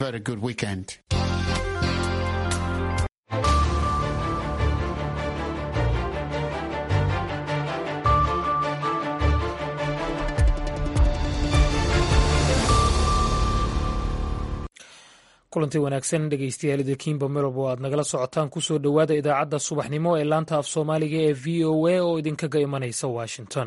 Very good weekend. kulanti wanaagsan dhegeystayaal idinkiinba merobo aad nagala socotaan kusoo dhowaada idaacadda subaxnimo ee laanta af soomaaliga ee v o a oo idinkaga imanaysa washington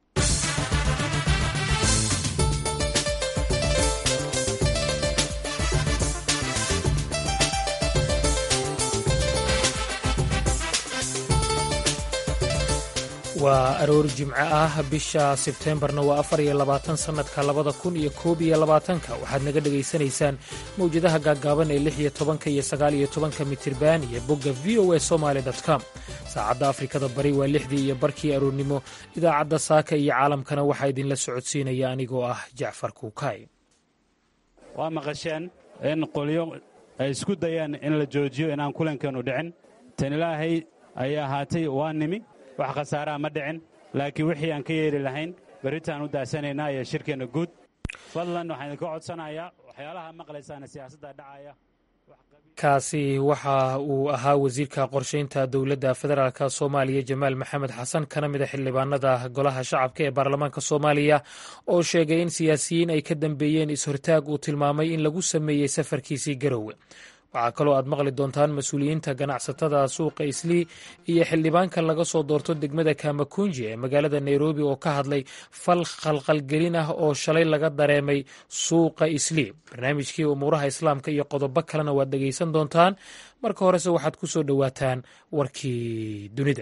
waa aroor jimco ah bisha sebteembarna waa afar iyo labaatan sannadka labada kun iyo koob iyo labaatanka waxaad naga dhegaysanaysaan mawjadaha gaaggaaban ee lix iyo tobanka iyo sagaal iyo tobanka mitirban iyo bogga v o a somaali com saacadda afrikada bari waa lixdii iyo barkii aroornimo idaacadda saaka iyo caalamkana waxaa idinla socodsiinaya anigoo ah jacfar kuukay waa maqasheen in qolyo ay isku dayeen in la joojiyo inaan kulankeenu dhicin tan ilaahay ayay ahaatay waa nimi wax khasaaraa ma dhicin laakiin wixii aan ka yeeli lahayn berritaan u daasanaynaa iyo shirkeenna guud fadlan waxaan idinka codsanayaa waxyaalaha maqlaysaana siyaasadda dhacaya kaasi waxa uu ahaa wasiirka qorshaynta dowladda federaalk soomaaliya jamaal maxamed xasan kana mid a xildhibaanada golaha shacabka ee baarlamaanka soomaaliya oo sheegay in siyaasiyiin ay ka dambeeyeen is-hortaag uu tilmaamay in lagu sameeyey safarkiisii garowe waxaa kaloo aad maqli doontaan mas-uuliyiinta ganacsatada suuqa islii iyo xildhibaanka laga soo doorto degmada kamakunji ee magaalada nairobi oo ka hadlay fal khalqalgelin ah oo shalay laga dareemay suuqa islii barnaamijkii umuuraha islaamka iyo qodobo kalena waad dhegaysan doontaan marka horese waxaad ku soo dhowaataan warkii dunida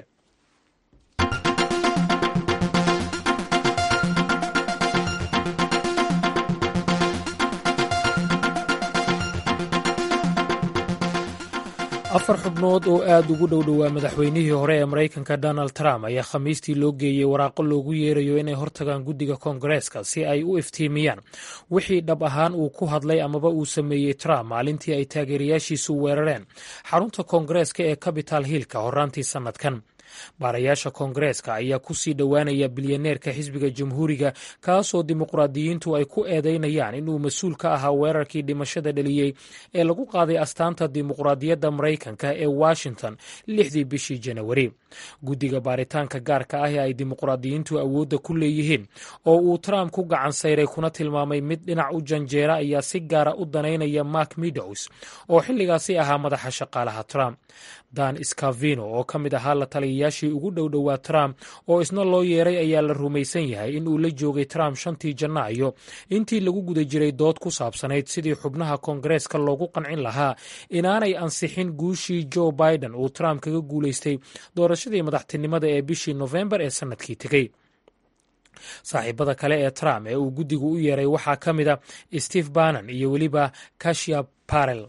afar xubnood oo aad ugu dhow dhowaa madaxweynihii hore ee maraykanka donald trump ayaa khamiistii loo geeyey waraaqo loogu yeerayo inay hortagaan guddiga koongareeska si ay u iftiimiyaan wixii dhab ahaan uu ku hadlay amaba uu sameeyey trump maalintii ay taageerayaashiisu weerareen xarunta koongareeska ee capital hillka horaantii sannadkan baarayaasha koongareeska ayaa ku sii dhowaanaya bilyaneerka xisbiga jamhuuriga kaasoo dimuqraadiyiintu ay ku eedeynayaan inuu mas-uul ka ahaa weerarkii dhimashada dhaliyey ee lagu qaaday astaanta dimuqraadiyadda maraykanka ee washington lixdii bishii janawari guddiga baaritaanka gaarka ah ee ay dimuqraadiyiintu awoodda ku leeyihiin oo uu trump ku gacan sayray kuna tilmaamay mid dhinac u janjeera ayaa si gaara u danaynaya mark meadows oo xilligaasi ahaa madaxa shaqaalaha trump dan scavino oo ka mid ahaa la taliyayaashii ugu dhow dhowaa trump oo isna loo yeeray ayaa la rumaysan yahay in uu la joogay trump shantii janaayo intii lagu guda jiray dood ku saabsanayd sidii xubnaha koongareeska loogu qancin lahaa inaanay ansixin guushii joe biden uu trump kaga guulaystay doorashadii madaxtinimada ee bishii nofembar ee sannadkii tegey saaxiibada kale ee trump ee uu guddigu u yeeray waxaa ka mid a steve bannon iyo weliba kashia parel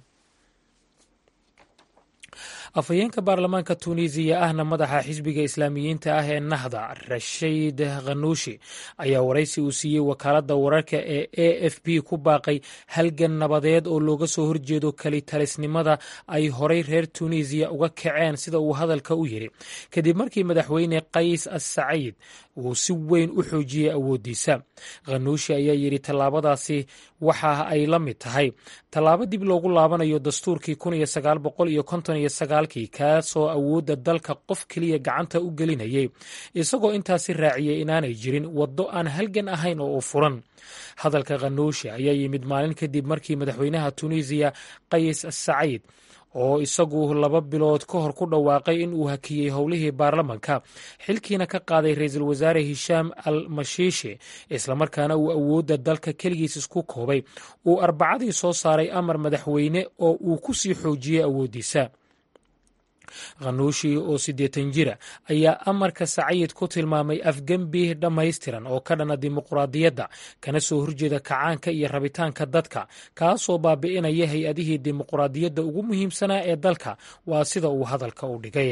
afhayeenka baarlamaanka tunisiya ahna madaxa xisbiga islaamiyiinta ah ee nahda rashiid khanuushi ayaa waraysi uu siiyey wakaaladda wararka ee a f b ku baaqay halgan nabadeed oo looga soo horjeedo kelitalisnimada ay horay reer tunisiya uga kaceen sida uu hadalka u yidhi kadib markii madaxweyne qays assaciid uu si weyn u xoojiyey awooddiisa khanuushi ayaa yidhi tallaabadaasi waxa ay la mid tahay tallaabo dib loogu laabanayo dastuurkii kun iyo sagaal boqol iyo konton iyo sagaalkii kaasoo awoodda dalka qof keliya gacanta u gelinayay isagoo intaasi raaciyey inaanay jirin waddo aan halgan ahayn oo u furan hadalka khanuushi ayaa yimid maalin kadib markii madaxweynaha tunisiya qays saciid oo isagu laba bilood ka hor ku dhawaaqay in uu hakiyey howlihii baarlamanka xilkiina ka qaaday ra-iisul wasaare hishaam al mashiishi islamarkaana uu awoodda dalka keligiis isku koobay uu arbacadii soo saaray amar madaxweyne oo uu ku sii xoojiyey awooddiisa khanuushi oo siddeetan jira ayaa amarka sacayid ku tilmaamay afgembi dhammaystiran oo ka dhana dimuqraadiyadda kana soo horjeeda kacaanka iyo rabitaanka dadka kaasoo baabi'inaya hay-adihii dimuqraadiyadda ugu muhiimsanaa ee dalka waa sida uu hadalka u dhigay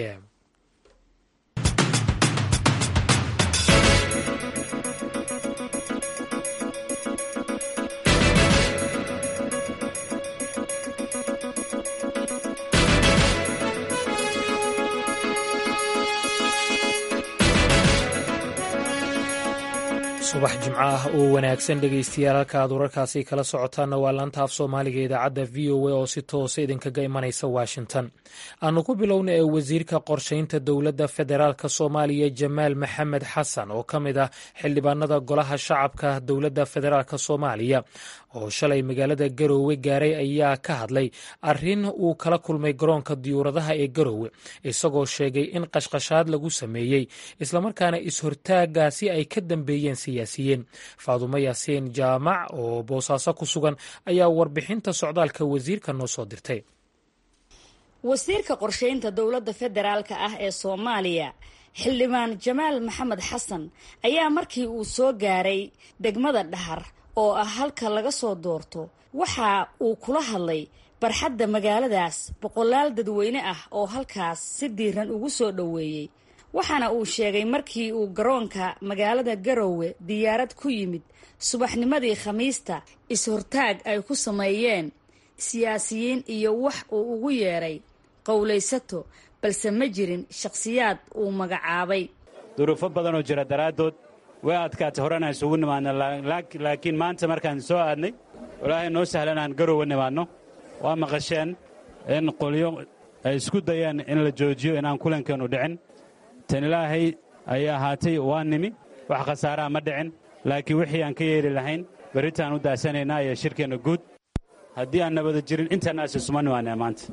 subax jimco ah oo wanaagsan dhegaystayaal halka aad wararkaasi kala socotaanna waa laanta af soomaaliga idaacadda v o a oo si toosa idinkaga imanaysa washington aanu ku bilowna ee wasiirka qorshaynta dowladda federaalk soomaaliya jamaal maxamed xasan oo ka mid ah xildhibaanada golaha shacabka dowladda federaalk soomaaliya oo shalay magaalada garoowe gaaray ayaa ka hadlay arrin uu kala kulmay garoonka diyuuradaha ee garoowe isagoo sheegay in qashqashaad lagu sameeyey islamarkaana is-hortaagaasi ay ka dambeeyeen siyaasiyiin faadumo yaasiin jaamac oo boosaaso ku sugan ayaa warbixinta socdaalka wasiirka noo soo dirtay wasiirka qorshaynta dowladda federaalka ah ee soomaaliya xildhibaan jamaal maxamed xasan ayaa markii uu soo gaaray degmada dhahar oo ah halka laga soo doorto waxa uu kula hadlay barxadda magaaladaas boqolaal dadweyne ah oo halkaas si diiran ugu soo dhoweeyey waxaana uu sheegay markii uu garoonka magaalada garoowe diyaarad ku yimid subaxnimadii khamiista is-hortaag ay ku sameeyeen siyaasiyiin iyo wax uu ugu yeedhay qowlaysato balse ma jirin shakhsiyaad uu magacaabay duruufo badanoo jira daraaddood way adkaatay horena isugu nimaadna laakiin maanta markaan soo aadnay walaahay noo sahlan aan garoowe nimaadno waa maqasheen in qolyo ay isku dayeen in la joojiyo inaan kulankeennu dhicin tan ilaahay ayay ahaatay waa nimi wax khasaaraa ma dhicin laakiin wixii aan ka yeeli lahayn berritaan u daasanaynaa iyo shirkeenna guud haddii aan nabada jirin intaannaas isuma nimaanee maanta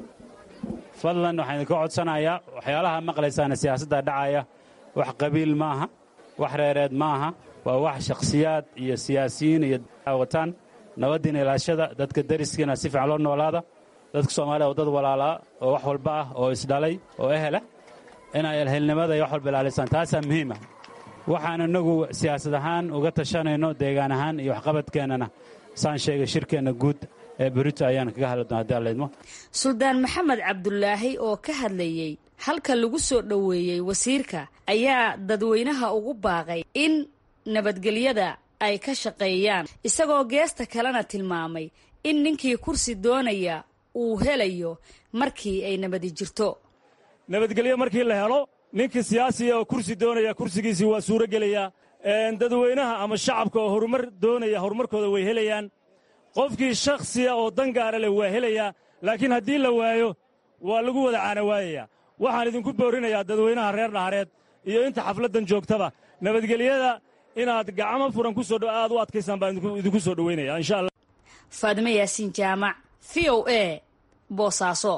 fadlan waxaan idinka codsanayaa waxyaalaha maqlaysaana siyaasadda dhacaya wax qabiil ma aha wax reereed ma aha waa wax shakhsiyaad iyo siyaasiyiin iyo wataan nabaddiina ilaashada dadka dariskiina si fiican loo noolaada dadka soomaalida oo dad walaalaa oo wax walba ah oo isdhalay oo ehela inay elhelnimada iyo wax walba ilaalisaan taasaa muhiima waxaan innagu siyaasad ahaan uga tashanayno deegaan ahaan iyo waxqabadkeennana saan sheegay shirkeenna guud ee berito ayaan kaga hadli doona haddi allaydmo suldaan maxamed cabdulaahi oo ka hadlayey halka lagu soo dhoweeyey wasiirka ayaa dadweynaha ugu baaqay in nabadgelyada ay ka shaqeeyaan isagoo geesta kalena tilmaamay in ninkii kursi doonaya uu helayo markii ay nabadi jirto nabadgelyo markii la helo ninkii siyaasiga oo kursi doonaya kursigiisii waa suuro gelayaa dadweynaha ama shacabka oo horumar doonaya horumarkooda way helayaan qofkii shakhsiga oo dan gaara leh waa helayaa laakiin haddii la waayo waa lagu wada caana waayayaa waxaan idinku boorinayaa dadweynaha reer dhahareed iyo inta xafladdan joogtaba nabadgelyada inaad gacmo furan ku soo aad u adkaysaan baan idinku soo dhoweynaya insha allah faadimo yaasiin jaamac v o a boosaaso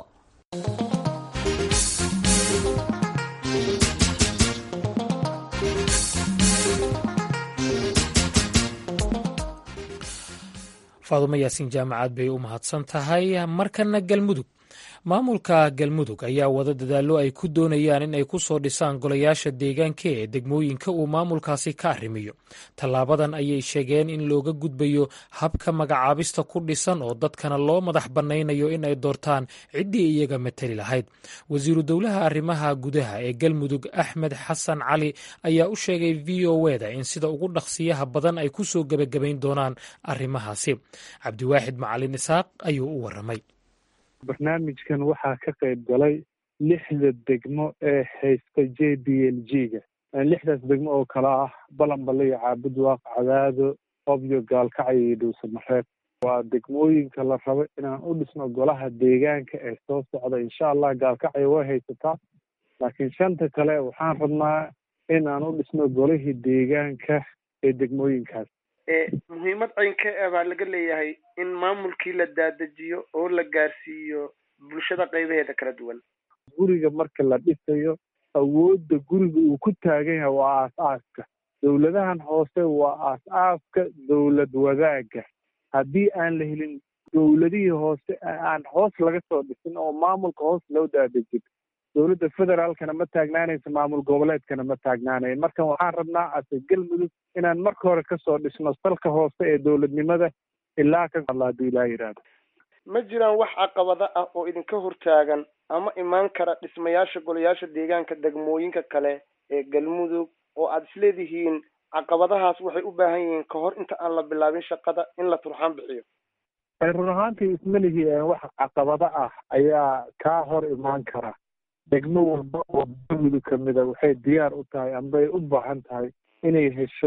faadumo yaasiin jaamacad bay u mahadsan tahay markana galmudug maamulka galmudug ayaa wada dadaallo ay ku doonayaan in ay ku soo dhisaan golayaasha deegaanka ee degmooyinka uu maamulkaasi ka arrimiyo tallaabadan ayay sheegeen in looga gudbayo habka magacaabista ku dhisan oo dadkana loo madax bannaynayo in ay doortaan ciddii iyaga matali lahayd wasiiru dowlaha arrimaha gudaha ee galmudug axmed xasan cali ayaa u sheegay v o eda in sida ugu dhaqsiyaha badan ay ku soo gebagabayn doonaan arrimahaasi cabdiwaaxid macalin isaaq ayuu u waramay barnaamijkan waxaa ka qayb galay lixda degmo ee haysta j b l g ga lixdaas degmo oo kale ah balanbale iyo caabudwaaq cadaado obyo gaalkacyo iyo dhuusamareeb waa degmooyinka la rabo inaan u dhisno golaha deegaanka ee soo socda insha allah gaalkacyo way haysataa laakiin shanta kale waxaan rabnaa in aan u dhisno golihii deegaanka ee degmooyinkaas muhiimad caynka ah baa laga leeyahay in maamulkii la daadajiyo oo la gaarsiiyo bulshada qaybaheeda kala duwan guriga marka la dhisayo awoodda guriga uu ku taagan yahay waa aas-aaska dowladahan hoose waa aas-aaska dowlad wadaagga haddii aan la helin dowladihii hoose aan hoos laga soo dhisin oo maamulka hoos loo daadejin dowladda federaalkana ma taagnaanayso maamul goboleedkana ma taagnaanayo marka waxaan rabnaa ase galmudug inaan marka hore kasoo dhisno salka hoose ee dowladnimada ilaa ka hadla hadduu ilaa yidhaahdo ma jiraan wax caqabado ah oo idinka hortaagan ama imaan kara dhismayaasha golayaasha deegaanka degmooyinka kale ee galmudug oo aada isleedihiin caqabadahaas waxay u baahan yihiin ka hor inta aan la bilaabin shaqada in la turxaan bixiyo run ahaantii ismalihi wax caqabado ah ayaa kaa hor imaan kara degmo walba oo galmudug kamida waxay diyaar u tahay ambay u baahan tahay inay hesho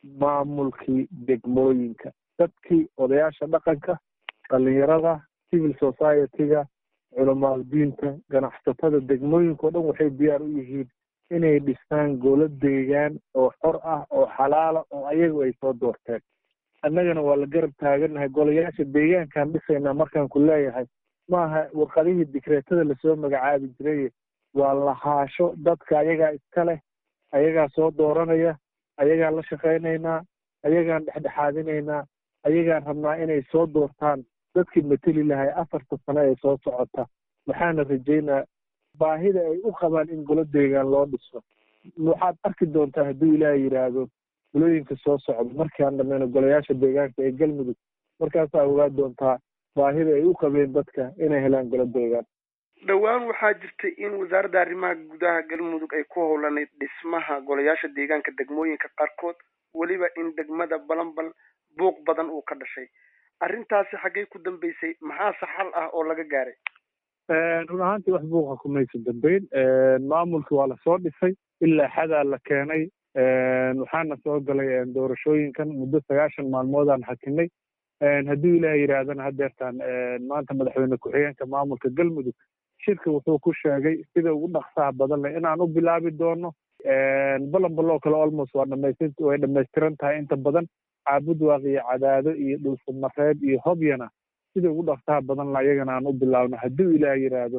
maamulkii degmooyinka dadkii odayaasha dhaqanka dhalinyarada civil society-ga culamaal diinta ganacsatada degmooyinka o dhan waxay diyaar u yihiin inay dhistaan golo deegaan oo xor ah oo xalaala oo ayagu ay soo doorteen annagana waa la garab taagannahay golayaasha deegaankaan dhisaynaa markaan ku leeyahay maaha warqadihii dikreetada lasoo magacaabi jiray waa lahaasho dadka ayagaa iska leh ayagaa soo dooranaya ayagaan la shaqaynaynaa ayagaan dhexdhexaadinaynaa ayagaan rabnaa inay soo doortaan dadkii mateli lahay afarta sano ee soo socota waxaana rajaynaa baahida ay u qabaan in golo deegaan loo dhiso waxaad arki doontaa hadduu ilaah yidhaahdo golooyinka soo socda markaan dhameyno golayaasha deegaanka ee galmudug markaasaa ogaa doontaa baahida ay u qabeen dadka inay helaan golo deegaan dhowaan waxaa jirtay in wasaaradda arrimaha gudaha galmudug ay ku howlanayd dhismaha golayaasha deegaanka degmooyinka qaarkood weliba in degmada balanbal buuq badan uu ka dhashay arrintaasi xaggey ku dambeysay maxaase xal ah oo laga gaaray run ahaantii wax buuqa kumaysa dambeyn maamulki waa lasoo dhisay ilaa xadaa la keenay waxaana soo galay doorashooyinkan muddo sagaashan maalmoodaan hakinay hadduu ilaah yidhaahdana hadeertaan maanta madaxweyne ku-xigeenka maamulka galmudug shirka wuxuu ku sheegay sida ugu dhaqsaha badan leh inaan u bilaabi doono balanbaloo kale almost waa dhamaystir way dhamaystiran tahay inta badan caabudwaaq iyo cadaado iyo dhulfumareed iyo hobyana sida ugu dhaqsaha badan la iyagana aan u bilaabno hadduu ilaah yidhaahdo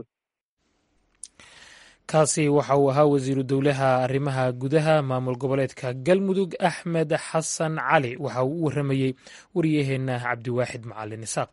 kaasi waxa uu ahaa wasiiru dowlaha arrimaha gudaha maamul goboleedka galmudug axmed xasan cali waxa uu u warramayey wariyaheenna cabdiwaaxid macalin isaaq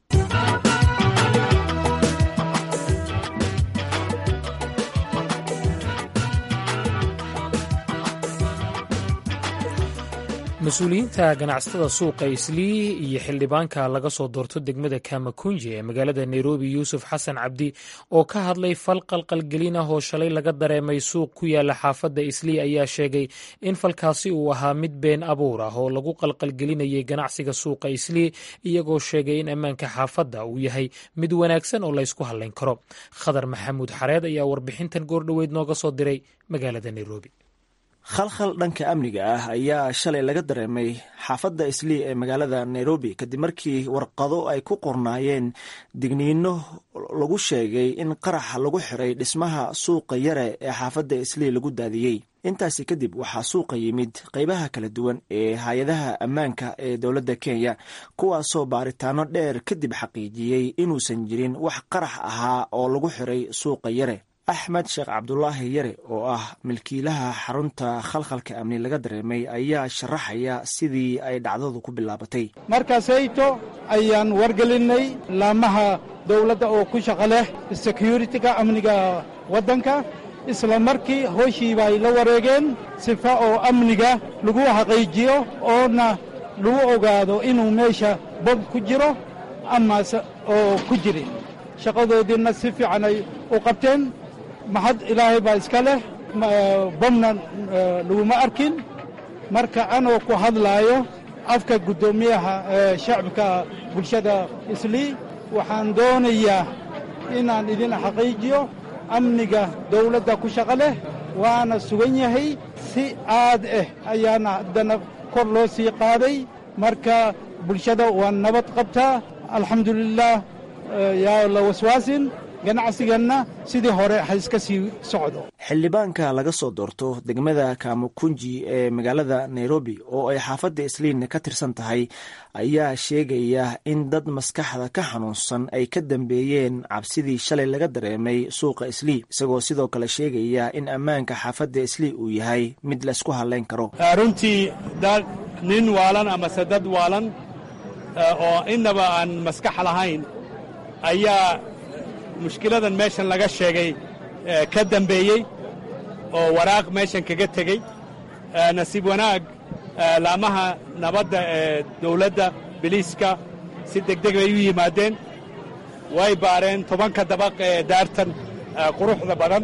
mas-uuliyiinta ganacsatada suuqa islii iyo xildhibaanka laga soo doorto degmada kamakunji ee magaalada nairobi yuusuf xasan cabdi oo ka hadlay fal qalqalgelin ah oo shalay laga dareemay suuq ku yaala xaafadda islii ayaa sheegay in falkaasi uu ahaa mid been abuur ah oo lagu qalqalgelinayay ganacsiga suuqa islii iyagoo sheegay in ammaanka xaafadda uu yahay mid wanaagsan oo laysku hadlayn karo khadar maxamuud xareed ayaa warbixintan goordhoweyd nooga soo diray magaalada nairobi khalkhal dhanka amniga ah ayaa shalay laga dareemay xaafadda islii ee magaalada nairobi kadib markii warqado ay ku qornaayeen digniino lagu sheegay in qaraxa lagu xiray dhismaha suuqa yare ee xaafadda islii lagu daadiyey intaasi kadib waxaa suuqa yimid qeybaha kala duwan ee hay-adaha ammaanka ee dowladda kenya kuwaasoo baaritaano dheer kadib xaqiijiyey inuusan jirin wax qarax ahaa oo lagu xiray suuqa yare axmed sheekh cabdulaahi yare oo ah milkiilaha xarunta khalkhalka amni laga dareemay ayaa sharaxaya sidii ay dhacdadu ku bilaabatay markaasayto ayaan wargelinay laamaha dowladda oo ku shaqo leh securitiga amniga waddanka isla markii hooshii bay la wareegeen sifa oo amniga lagu xaqiijiyo oona lagu ogaado inuu meesha bob ku jiro amase oo ku jirin shaqadoodiinna si fiican ay u qabteen maxad ilaahay baa iska leh bomna laguma arkin marka anoo ku hadlaayo afka guddoomiyaha shacabka bulshada islii waxaan doonayaa inaan idin xaqiijiyo amniga dawladda ku shaqo leh waana sugan yahay si aad ah ayaana haddana kor loo sii qaaday marka bulshada waa nabad qabtaa alxamdulilaah yaa la waswaasin ganacsiganna sidii hore ha iska sii socdo xildhibaanka laga soo doorto degmada kamukunji ee magaalada nairobi oo ay xaafadda isliin ka tirsan tahay ayaa sheegaya in dad maskaxda ka xanuunsan ay ka dambeeyeen cabsidii shalay laga dareemay suuqa islii isagoo sidoo kale sheegaya in ammaanka xaafadda islii uu yahay mid laysku hadlayn karo runtii dad nin waalan amase dad waalan oo innaba aan maskax lahayn ayaa mushkiladan meeshan laga sheegay ka dambeeyey oo waraaq meeshan kaga tegey nasiib wanaag laamaha nabadda ee dawladda biliiska si degdeg bay u yimaadeen way baareen tobanka dabaq ee daartan quruxda badan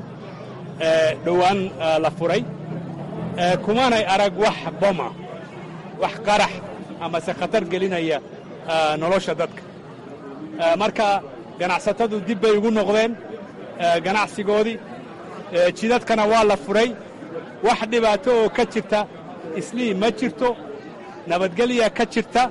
ee dhowaan la furay kumanay arag wax boma wax qarax amase khatar gelinaya nolosha dadka marka ganacsatadu dib bay ugu noqdeen ganacsigoodii jidadkana waa la furay wax dhibaato oo ka jirta islii ma jirto nabadgelya ka jirta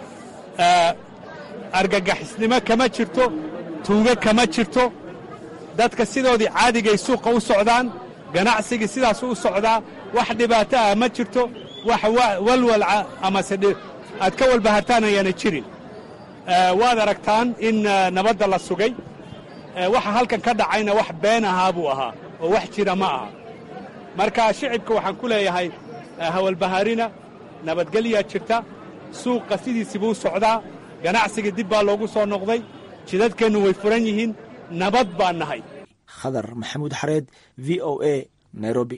argagaxisnimo kama jirto tuugo kama jirto dadka sidoodii caadigay suuqa u socdaan ganacsigii sidaas u socdaa wax dhibaato ah ma jirto wax walwalca amase aad ka walbahataan ayaana jirin waad aragtaan in nabadda la sugay waxa halkan ka dhacayna wax been ahaa buu ahaa oo wax jira ma aha marka shicibka waxaan ku leeyahay hawalbahaarina nabadgelyaa jirta suuqa sidiisibuu u socdaa ganacsigii dib baa loogu soo noqday jidadkeennu way furan yihiin nabad baan nahay khadar maxamuud xareed v o a nairobi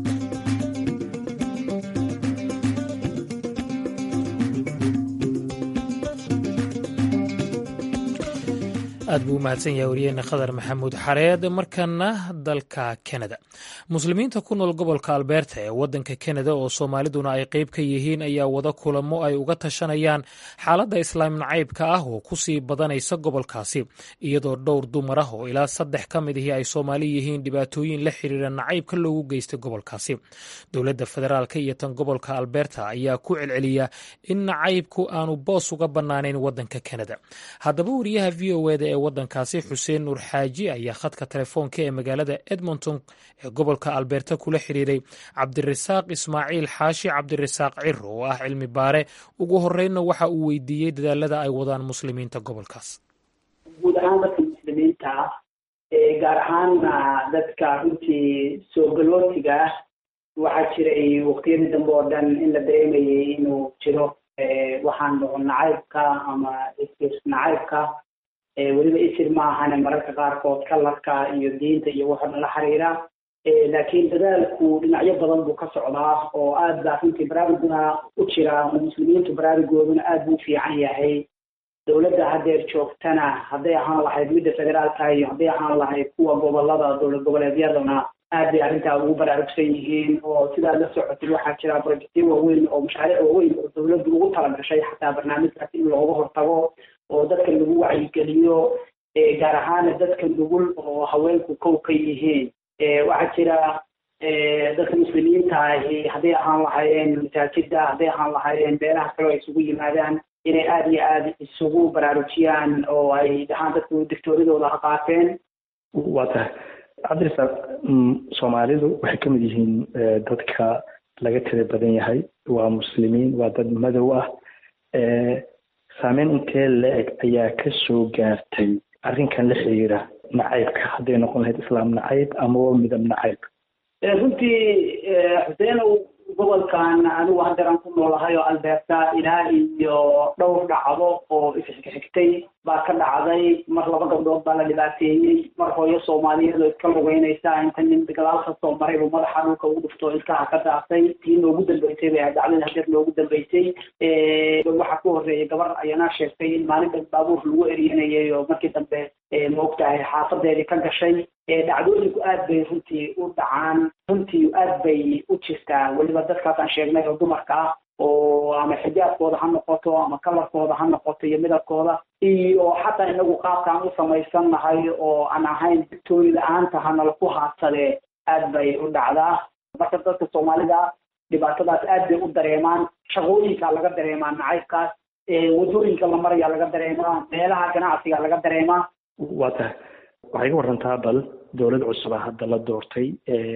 aad buu u mahadsan yahay wariyeenna khadar maxamuud xareed markana dalka kanada muslimiinta ku nool gobolka albeerta ee waddanka kanada oo soomaaliduna ay qayb ka yihiin ayaa wada kulamo ay uga tashanayaan xaaladda islaam nacaybka ah oo kusii badanaysa gobolkaasi iyadoo dhowr dumar ah oo ilaa saddex ka mid ihii ay soomaali yihiin dhibaatooyin la xiriira nacaybka loogu geystay gobolkaasi dowladda federaalka iyo tan gobolka albeerta ayaa ku celceliya in nacaybku aanu boos uga bannaanayn waddanka kanada haddaba wariyaha v o eda waddankaasi xuseen nuur xaaji ayaa khadka telefoonka ee magaalada edmonton ee gobolka albeerta kula xiriiray cabdirasaaq ismaaciil xaashi cabdirasaaq ciro oo ah cilmi baare ugu horreynna waxa uu weydiiyey dadaalada ay wadaan muslimiinta gobolkaas guud ahaan dadka muslimiinta ah gaar ahaanna dadka runtii soo galootiga ah waxaa jiray waqtiyadii dambe oo dhan in la dareemayay inuu jiro waxaan dhaho nacaybka ama is nacaybka weliba isir ma ahane mararka qaarkood kalarka iyo diinta iyo waxa dhan la xiriira laakiin dadaalku dhinacyo badan buu ka socdaa oo aad baa runtii baraaruguna u jira oo muslimiintu baraarugooduna aad buu u fiican yahay dowladda haddeer joogtana hadday ahaan lahayd midda federaalka iyo hadday ahaan lahayd kuwa gobolada dowlad goboleedyaduna aad bay arrintaa ugu baraarugsan yihiin oo sidaad la socotid waxaa jira projectyo waaweyn oo mashaariic waaweyn oo dowladdu ugu talagashay xataa barnaamijkaas in looga hortago oo dadka lagu wacyigeliyo gaar ahaana dadka nugul oo haweenku kow ka yihiin waxaa jira dadka muslimiinta ahi hadday ahaan lahaayeen masaajida hadday ahaan lahaayeen meelaha kaleo ay isugu yimaadaan inay aada iyo aada isugu baraarujiyaan oo ay dhahaan dadku dictooradooda ha qaateen waa tahay cabdirasaaq soomaalidu waxay ka mid yihiin dadka laga tira badan yahay waa muslimiin waa dad madow ah saameyn intee la-eg ayaa ka soo gaartay arrinkan la xiriira nacaybka hadday noqon lahayd islaam nacayb amaba midab nacayb runtii xuseenow gobolkan anigu haddeeran ku noolahay oo albeerta ilaa iyo dhowr dhacdo oo isxigxigtay baa ka dhacday mar laba gabdhood baa la dhibaateeyey mar hooyo soomaaliyeed oo iska lugeynaysa inta nin gadaal ka soo maray buu madaxa dhulka ugu dhufto ilkaha ka daasay tii noogu dambeysay bay dhacdadii hadeer noogu dambeysay waxaa ku horreeyay gabar ayana sheegtay in maalinta baabuur lagu eryanayay oo markii dambe maogtahay xaafadeedii ka gashay dhacdooyinku aad bay runtii u dhacaan runtii aad bay u jirtaa weliba dadkaasaan sheegnay oo dumarka ah oo ama xijaabkooda ha noqoto ama kalarkooda ha noqoto iyo midabkooda iyo xataa inagu qaabkaan u samaysan nahay oo aan ahayn victoori la-aanta hanala ku haadsadee aad bay u dhacdaa marka dadka soomaalida dhibaatadaas aad bay u dareemaan shaqooyinka laga dareemaa nacaybkaas wadooyinka la maraya laga dareemaa meelaha ganacsiga laga dareemaa waa tahay waxay ka warantaa bal dowlad cusuba hadda la doortay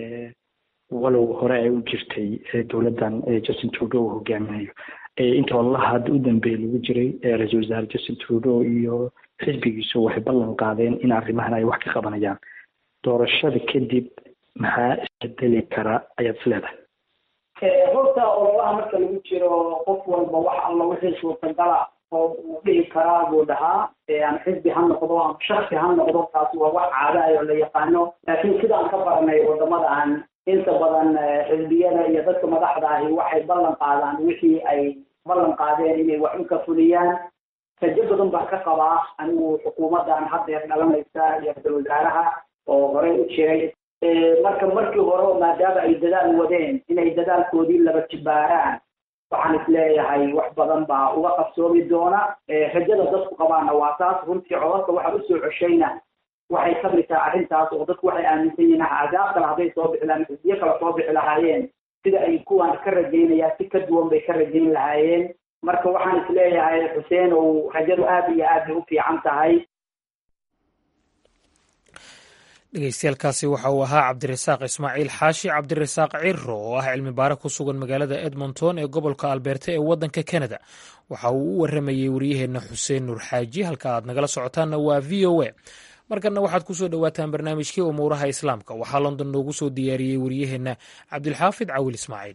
walow hore ay u jirtay dowladdan justin trudeau uu hogaaminayo inta walaha hadda u dambeeya lagu jiray ra-iisul wasaare justin trudeau iyo xisbigiisu waxay ballan qaadeen in arrimahan ay wax ka qabanayaan doorashada kadib maxaa isbedeli kara ayaad is leedahay horta ololaha marka lagu jiro qof walba wax alla wixii suurtagala oo uu dhihi karaa buu dhahaa ama xisbi ha noqdo ama shaksi ha noqdo taasi waa wax caadaay oo la yaqaano laakiin sidaan ka baranay wadamadan inta badan xisbiyada iyo dadka madaxda ahi waxay ballan qaadaan wixii ay ballan qaadeen inay wax u ka fuliyaan rajo badan baan ka qabaa anigu xukuumadan haddeer dhalanaysa iyo ra-isul wasaaraha oo horey u jiray marka markii hore maadaama ay dadaal wadeen inay dadaalkoodii laba jibaaraan waxaan is leeyahay wax badan baa uga qabsoomi doona rajada dadku qabaana waa taas runtii codadka waxaa usoo coshayna waxay ka mid tahay arrintaas oo dadku waxay aaminsan yihiin cadaab kale hadday soo bixi lahaan xisbiyo kale soo bixi lahaayeen sida ay kuwaan ka rajaynayaan si ka duwan bay ka rajayn lahaayeen marka waxaan isleeyahay xuseen uu rajadu aada iyo aad bay u fiican tahay dhegeystayaaalkaasi waxa uu ahaa cabdirasaaq ismaaciil xaashi cabdirasaaq ciro oo ah cilmi baare ku sugan magaalada edmonton ee gobolka alberta ee waddanka canada waxa uu u waramayey waryaheenna xuseen nuur xaaji halka aad nagala socotaanna waa v o a markanna waxaad ku soo dhowaataan barnaamijkii umuuraha islaamka waxaa london noogu soo diyaariyey waryaheenna cabdilxaafid cawil ismaaciil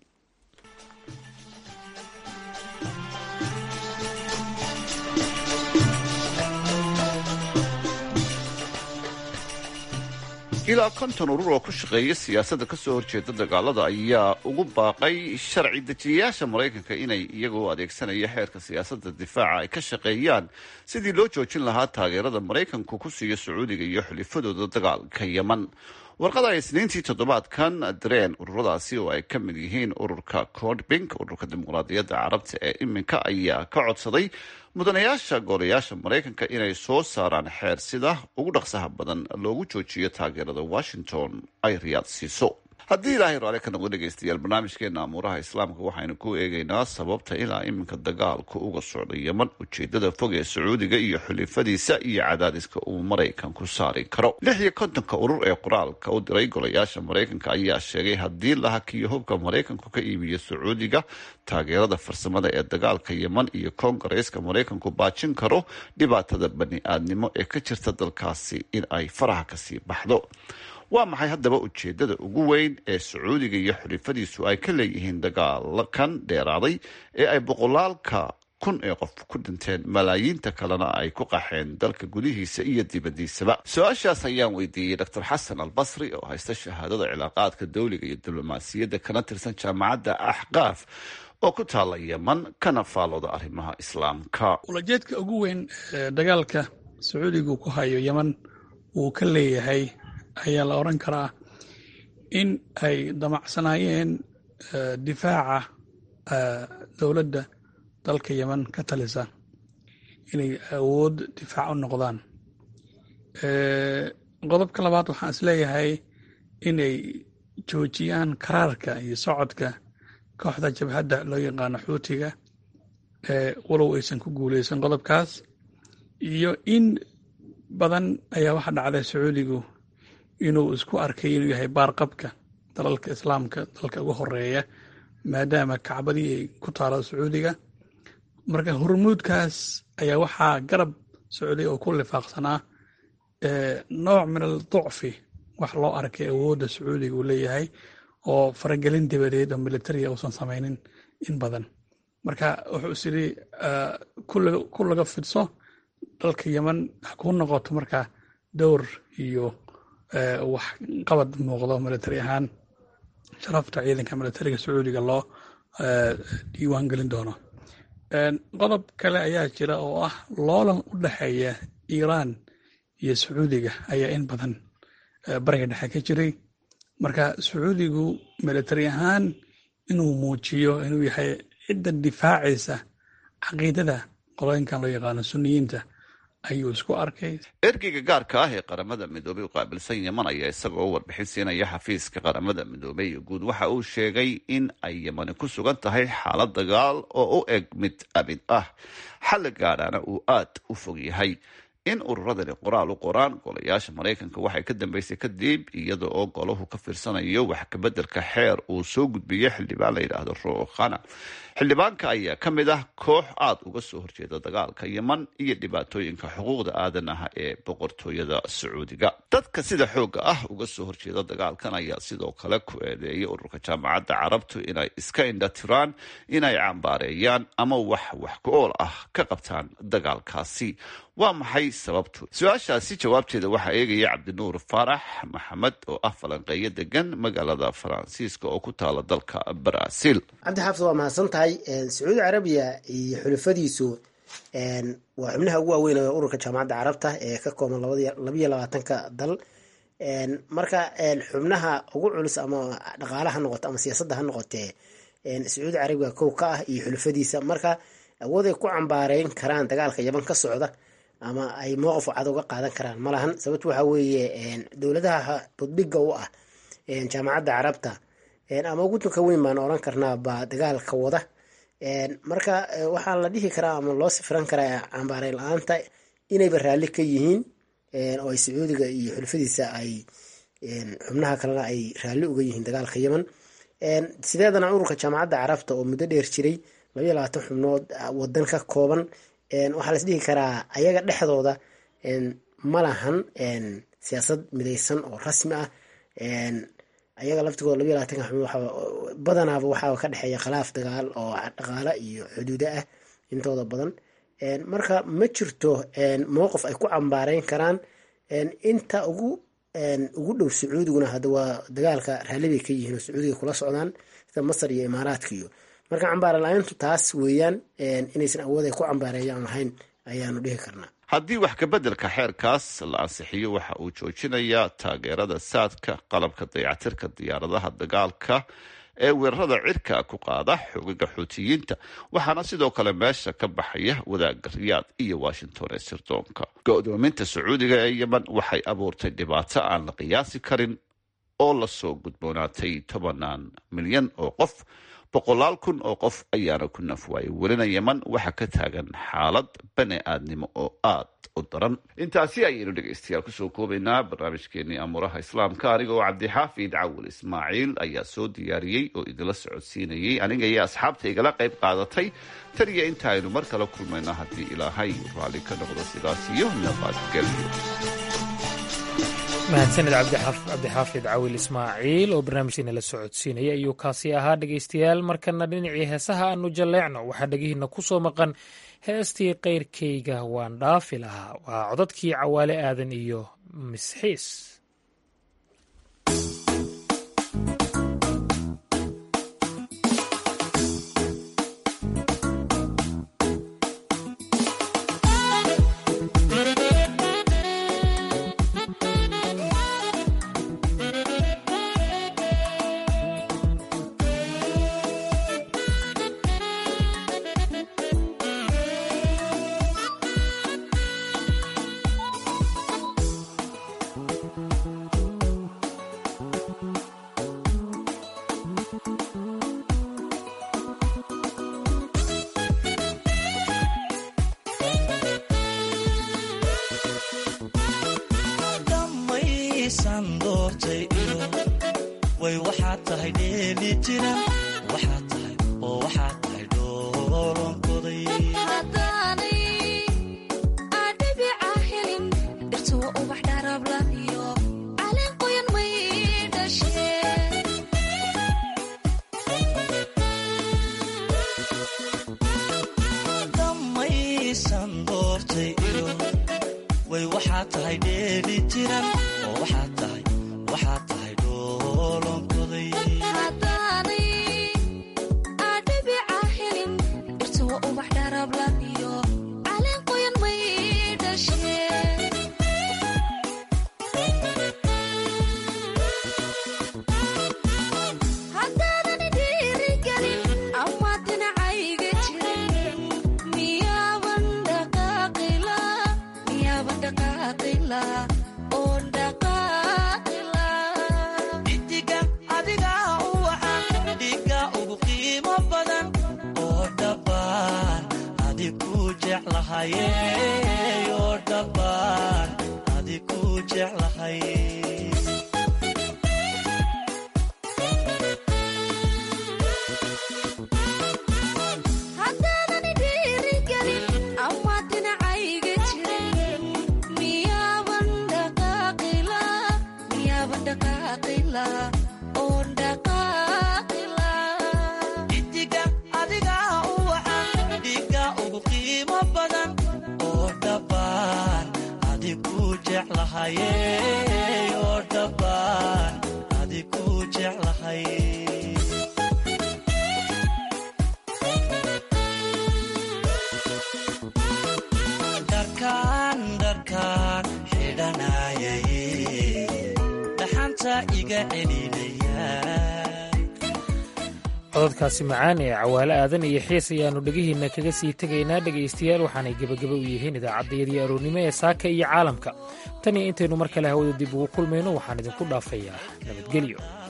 ilaa konton urur oo ku shaqeeya siyaasadda ka soo horjeeda dagaalada ayaa ugu baaqay sharci dejiyayaasha maraykanka inay iyagoo adeegsanaya xeerka siyaasadda difaaca ay ka shaqeeyaan sidii loo joojin lahaa taageerada maraykanku ku siiyo sacuudiga iyo xulifadooda dagaalka yeman warqada ay isniintii toddobaadkan direen ururadaasi oo ay ka mid yihiin ururka cordbink ururka dimuqraadiyadda carabta ee iminka ayaa ka codsaday mudanayaasha goolayaasha maraykanka inay soo saaraan xeer sida ugu dhaqsaha badan loogu joojiyo taageerada washington ay riyaad siiso haddii ilaahay raale ka noqdo dhegeystayaal barnaamijkeena amuuraha islaamka waxaynu ku eegaynaa sababta ilaa iminka dagaalku uga socda yeman ujeedada fog ee sacuudiga iyo xulifadiisa iyo cadaadiska uu maraykanku saari karo lix iyo kontonka urur ee qoraalka u diray golayaasha maraykanka ayaa sheegay haddii la hakiyo hubka maraykanku ka iibiyo sacuudiga taageerada farsamada ee dagaalka yeman iyo koongareeska maraykanku baajin karo dhibaatada bani aadnimo ee ka jirta dalkaasi in ay faraha kasii baxdo waa maxay haddaba ujeedada ugu weyn ee sacuudiga iyo xulifadiisu ay ka leeyihiin dagaalakan dheeraaday ee ay boqolaalka kun ee qof ku dhinteen malaayiinta kalena ay ku qaxeen dalka gudihiisa iyo dibadiisaba su-aashaas ayaan weydiiyey doctor xasan albasri oo haysta shahaadada cilaaqaadka dowliga iyo diblomaasiyadda kana tirsan jaamacadda axqaaf oo ku taala yeman kana faalooda arrimaha islaamka ulajeedka ugu weyn ee dagaalka sacuudigu ku hayo yeman uu ka leeyahay ayaa la odhan karaa in ay damacsanaayeen difaaca dowladda dalka yeman ka talisa inay awood difaac u noqdaan qodobka labaad waxaan is leeyahay inay joojiyaan karaarka iyo socodka kooxda jabhadda loo yaqaano xuutiga walow aysan ku guuleysan qodobkaas iyo in badan ayaa waxa dhacday sacuudigu inuu isku arkay inuu yahay baarqabka dalalka islaamka dalka ugu horeeya maadaama kacbadii ay ku taalo sacuudiga marka hurmuudkaas ayaa waxaa garab sacuudiga oo ku lifaaqsanaa nooc min al ducfi wax loo arkay awoodda sacuudiga uu leeyahay oo faragelin dabadeed oo militariga uusan samaynin in badan marka wuxuu is yidhi ku laga fidso dalka yeman ha kuu noqoto marka dowr iyo wax qabad muuqdo militari ahaan sharafta ciidanka militariga sacuudiga loo diiwaan gelin doono qodob kale ayaa jira oo ah loolan u dhexeeya iiraan iyo sacuudiga ayaa in badan bariga dhexe ka jiray marka sacuudigu militari ahaan inuu muujiyo inuu yahay cidda difaacaysa caqiidada qolooyinkan loo yaqaano suniyiinta ayuu isku arkay ergeyga gaarka ah ee qaramada midoobay u qaabilsan yeman ayaa isagoo u warbixin siinaya xafiiska qaramada midoobay iyo guud waxa uu sheegay in ay yemani ku sugan tahay xaalad dagaal oo u eg mid abid ah xalli gaadhaana uu aad u fog yahay in ururadani qoraal u qoraan golayaasha maraykanka waxay ka dambeysay kadib iyada oo golahu ka fiirsanayo wax kabeddelka xeer uu soo gudbiyo xildhibaan la yidhaahdo rookhana xildhibaanka ayaa ka mid ah koox aada uga soo horjeeda dagaalka yeman iyo dhibaatooyinka xuquuqda aadanaha ee boqortooyada sacuudiga dadka sida xoogga ah uga soo horjeeda dagaalkan ayaa sidoo kale ku eedeeyay ururka jaamacadda carabtu inay iska indhatiraan inay cambaareeyaan ama wax wax ku ool ah ka qabtaan dagaalkaasi waa maxay sababtu su-aashaasi jawaabteeda waxaa eegaya cabdinuur faarax maxamed oo ah falanqeeyo degan magaalada faransiiska oo ku taala dalka baraaziil cabdixaafid waa mahadsan tahay sacuudi carabiya iyo xulafadiisu waa xubnaha ugu waaweyn ee ururka jaamacadda carabta ee ka kooban labayo labaatanka dal marka xubnaha ugu culus ama dhaqaala ha noqoto ama siyaasadda ha noqotee sacuudi carabiga kow ka ah iyo xulafadiisa marka awood ay ku cambaareyn karaan dagaalka yaban ka socda ama ay mowqif cad uga qaadan karaan ma lahan sababto waxaa weeye dowladaha budbiga u ah jaamacadda carabta ama ugu tunka weyn baan oran karnaa baa dagaalka wada marka waxaa la dhihi karaa ama loo sifiran karaa cambaaray la-aanta inayba raalli ka yihiin oo ay sacuudiga iyo xulfadiisa ay xubnaha kalena ay raalli uga yihiin dagaalka yemen sideedana ururka jaamacadda carabta oo muddo dheer jiray labayo labaatan xubnood wadan ka kooban waxaa las dhihi karaa ayaga dhexdooda ma lahan siyaasad midaysan oo rasmi ah ayaga laftigooda labayo labatanka xubnood badanaaba waxaa ka dhexeeya khilaaf dagaal oo dhaqaale iyo xuduudo ah intooda badan marka ma jirto mowqif ay ku cambaareyn karaan inta ugu ugu dhow sacuudiguna hadda waa dagaalka raalli bay ka yihiin oo sacuudiga kula socdaan sida masar iyo imaaraadka iyo marka cambaare la-aantu taas weeyaan inaysan awood ay ku cambaareeyaan lahayn ayaanu dhihi karnaa haddii wax kabeddelka xeerkaas la ansixiyo waxa uu joojinayaa taageerada saadka qalabka dayactirka diyaaradaha dagaalka ee weerarada cirka ku qaada xogaga xuutiyiinta waxaana sidoo kale meesha ka baxaya wadaagga riyaad iyo washington ee sirdoonka go-doominta sacuudiga ee yemen waxay abuurtay dhibaato aan la qiyaasi karin oo lasoo gudboonaatay tobanaan milyan oo qof boqolaal kun oo qof ayaana ku nafwaayay welina yeman waxaa ka taagan xaalad bani aadnimo oo aad u daran intaasi ayaynu dhegaystayaal kusoo koobaynaa barnaamijkeenii amuuraha islaamka aniga oo cabdixaafid cawil ismaaciil ayaa soo diyaariyey oo idinla socodsiinayey aniga iyo asxaabta igala qayb qaadatay tan iyo inta aynu mar kale kulmayno haddii ilaahay raalli ka noqdo sidaas iyo nabadgelyo mahadsaned cabdixaafid cawil ismaaciil oo barnaamijkeena la socodsiinaya ayuu kaasi ahaa dhegaystayaal markana dhinacii heesaha aanu jalleecno waxaa dhegihiina ku soo maqan heestii kayrkayga waan dhaafi lahaa waa codadkii cawaale aadan iyo misxiis cododkaasi macaan ee cawaale aadan iyo xiis ayaannu dhegihiinna kaga sii tegaynaa dhegaystayaal waxaanay gebageba u yihiin idaacaddayadii aroornimo ee saaka iyo caalamka tan iyo intaynu mar kale hawada dib ugu kulmayno waxaan idinku dhaafayaa nabadgelyo